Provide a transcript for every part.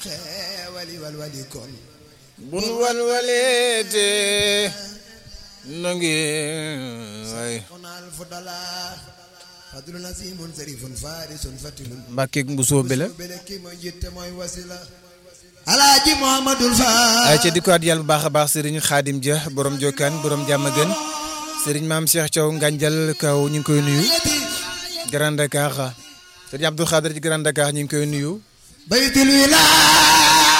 xeewali walwali kon bun walwaleete no ngi waay xonal fu dala fadlu nasimun sarifun farisun fatilun mbàkkeeg mbusoo bi la bele kii mooy jitte mooy wasila alaaji muhammadul fa ay ca di ko at yàlla bu baax a baax sëriñ xaadim ja borom jokkaan borom jàmm gën sëriñ maam Cheikh Thiaw Nganjal kaw ñu ngi koy nuyu Grand Dakar sëriñ Abdou Khadir ci Grand Dakar ñu ngi koy nuyu baytul wilaaya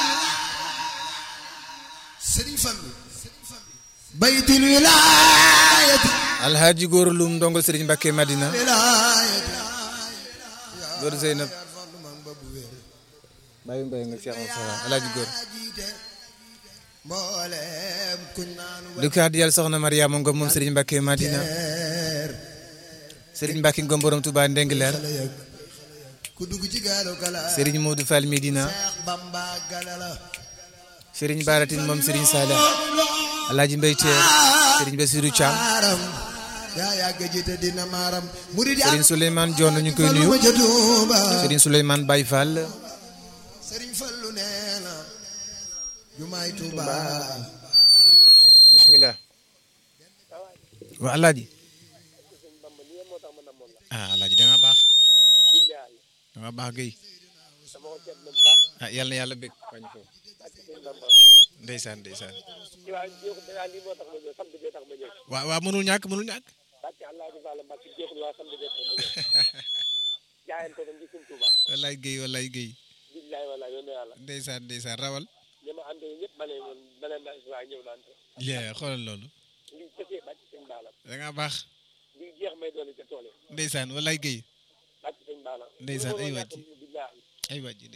sëriñ Fallu baytul wilaayati alhaaji góor lum ndongo sëriñ Mbàkke Madina wilaayati góor Zeynab Fallu mam ba bu wér bàyyi mbay nga Cheikh Moussa alhaaji góor jiite mboolem kuñ naanu di ko at yàlla soxna Mariama Ngom moom sëriñ Mbàkke Madina weer sëriñ Mbàkke Ngom borom Touba Ndengler xale yëg ku dugg ci gaalu gala sëriñ Modou Fall Medina Seex Bamba gala la sëriñ Baratin moom sëriñ Saleh alhaaji Mbay Teer sëriñ Bassirou Thiam maaram yaa yàgg jiite dina maaram murid sëriñ Souleymane Dione ñu koy nuyu ma ca Tuuba sëriñ Souleymane Baye Fall sëriñ Fallu nee na jumaay Tuuba bismillah waa alaaji ah alaaji da nga baax da nga baax gay ah yàlla na yàlla bég wàññi foofu ndeysaan ndeysaan waaw waaw mënul ñàkk mënul ñàkk wallaay géy wallaay géy ndeysaan ndeysaan rawal lee xoolal loolu da nga baax ndeysaan wallaay géy ndeysaan ay wàjji ay wàjji